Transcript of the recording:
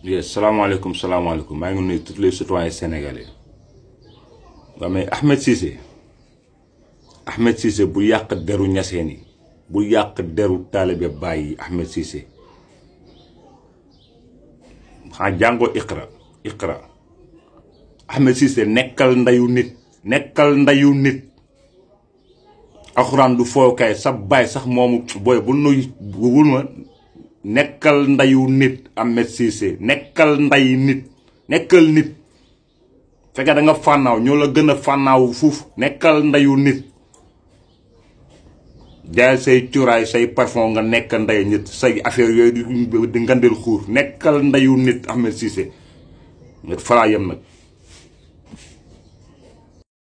yes salaamaaleykum salaamaaleykum maa ngi nuyu tous les citoyens sénégalais waaw mais Ahmed Cissé Ahmed Cissé bu yàq deru ñaseen yi bu yàq deru taalibe Baay yi Ahmed Cissé xanaa jàngoo iqra iqra Ahmed Cissé nekkal ndayu nit nekkal ndayu nit alxuraan du fookaay sa baay sax moomu booy bu nuy wul ma nekkal ndayu nit Ahmed Cissé nekkal nday nit nekkal nit fekkee da nga fànnaaw ñoo la gën a fànnaaw fuuf nekkal ndayu nit jaay say cuuraay say parfum nga nekk nday nit say affaire yooyu di ngandil xuur nekkal ndayu nit Ahmed Cissé nga falaa yem nag